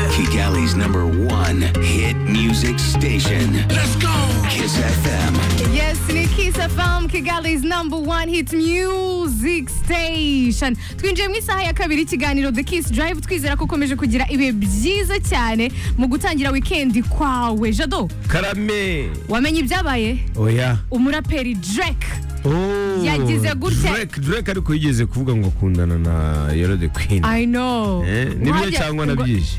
America's number one hit music station. Let's go! Kiss FM. Yes, ni Kiss FM, Kigali's number one hit music station. Twinjiye mu isaha ya kabiri ikiganiro The Kiss Drive twizera ko ukomeje kugira ibihe byiza cyane mu gutangira weekend kwawe. Jado, karame wamenye ibyabaye? oya Umuraperi Drake Oh, Yagize gutya. Drake Drake ariko yigeze kuvuga ngo akundana na Yero the Queen I know. Eh, nibyo Wajya- cyangwa nabyishi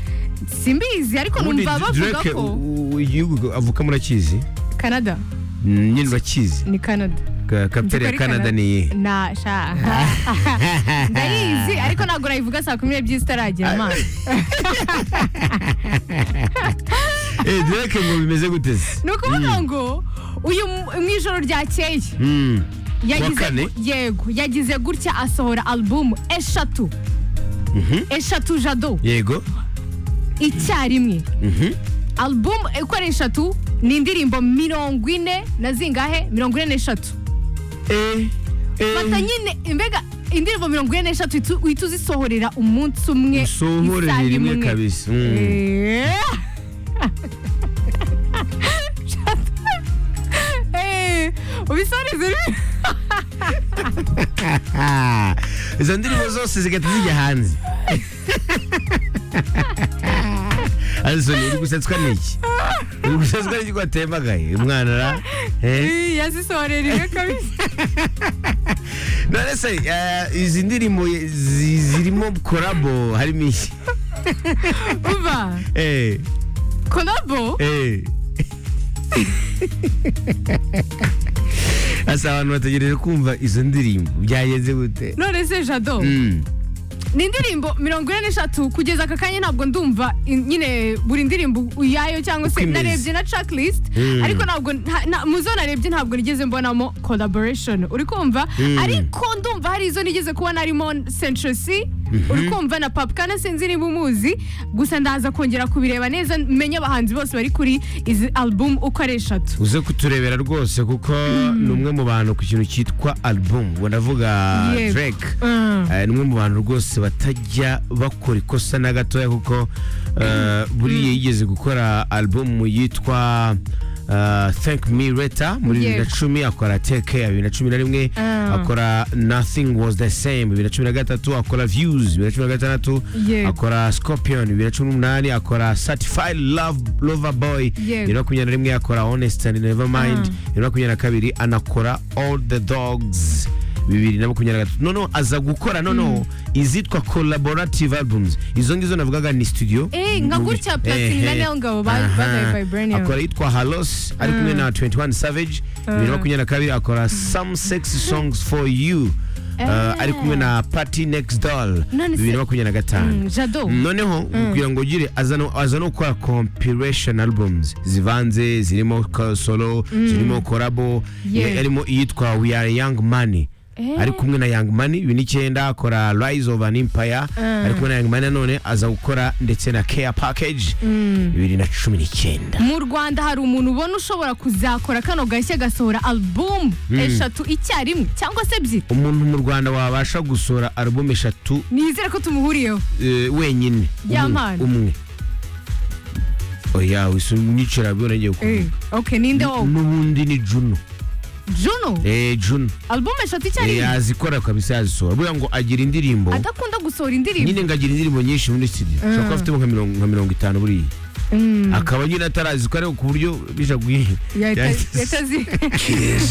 Simbizi ariko numva bavuga Drake ko u- u- igihugu avuka murakizi Canada Mm, nyine urakizi ni Canada. Ka- kapiteri ya Nzi ko ari Canada ni iyihe Na sha. Ndayizi ariko ntabwo nayivuga saa kumi n'ebyiri zitaragera amazi. Eh, Drake ngo bimeze gute se ni ukuvuga ngo uyu mu- mu ijoro ryakeye Mm. yagize kane? gu- yego yagize gutya asohora alubumu eshatu eshatu jado yego icyarimwe Mhm. alubumu uko ari eshatu ni indirimbo mirongo ine na zingahe mirongo ine n'eshatu eh eh, fata nyine mbega indirimbo mirongo ine n'eshatu uhita- uhita uzisohorera umunsi umwe usohore isaha rimwe kabisa Mm. Eh. Eh, ubisorize rimwe. Ah, izo ndirimbo zose zigahita zijya hanze Alison uri gusetswa n'iki uri gusetswa n'iki ko watembagaye umwana ra eh? Eh, yazisohorera rimwe kabisa none se eh, izi ndirimbo zi- zirimo korabo harimo iki Umva, Eh, kolabo eh. asa abantu bategereje kumva izo ndirimbo byagenze gute none se jado Mm. ni indirimbo mirongo ine n'eshatu kugeza aka kanya ntabwo ndumva in- nyine buri ndirimbo uyayo cyangwa Uko se imeze. narebye na tracklist Mm. ariko ntabwo nta- na- mu zo narebye ntabwo nigeze mbonamo collaboration uri kumva Mm. ariko ndumva hari izo nigeze kubona harimo Central C uri kumva na Pap Kana sinzi niba umuzi gusa ndaza kongera kubireba neza menye abahanzi bose bari kuri izi album uko ari eshatu uze kuturebera rwose kuko ni umwe mu bantu ku kintu cyitwa album ubwo ndavuga Yego. Drake Mm. Eh, ni umwe mu bantu rwose batajya bakora ikosa na gatoya kuko eh, buriya yigeze gukora album yitwa eh, thank me later muri bibiri na Yego. cumi akora teke ya bibiri na cumi na rimwe Ah. akora nothing was the same bibiri na cumi na gatatu akora views bibiri na cumi na gatandatu Yego. akora scorpion bibiri na cumi n'umunani akora certified love lover boy Yego. bibiri na makumyabiri na rimwe akora honest and never mind bibiri na makumyabiri na kabiri anakora all the dogs bibiri na makumyabiri na gatatu noneho aza gukora noneho izitwa collaborative albums izo ngizo navugaga ni studio Eh, nka gutya Platini na Eh, eh. Nel Ngabo ba- Aha. bagaye Vibranium. akora yitwa halos ari kumwe na 21 savage bibiri na makumyabiri na kabiri akora some sexy songs for you Uh, ari kumwe na party next doll None se- bibiri na makumyabiri na gatanu Mm, jado noneho kugira ngo ugire aza no- aza no gukora compilation albums zivanze zirimo ka- solo zirimo korabo Yeah. harimo iyitwa we are young money Eh. ari kumwe na young money bibiri n'icyenda akora rise of an empire ari kumwe na young money nanone aza gukora ndetse na care package bibiri na cumi n'icyenda mu rwanda hari umuntu ubona ushobora kuzakora kano gashya gasohora album eshatu icyarimwe cyangwa se ebyiri umuntu mu rwanda wabasha gusohora album eshatu nizere ko tumuhuriyeho eh, wenyine Ya Umwe- Mana. umwe oya wisunyicara byo nagiye Eh, kuvuga ok ninde wowe n'ubundi ni juno juno Eh, Juno. album eshatu Eh, icyarimwe yazikora kabisa yazisohora buriya ngo agira indirimbo adakunda gusohora indirimbo nyine ngo agira indirimbo nyinshi muri studio ushobora kuba afitemo nka mirongo- nka mirongo itanu buriya akaba nyine atarazikora ariko ku buryo bija guhiha yahita- yahita azi- Kiss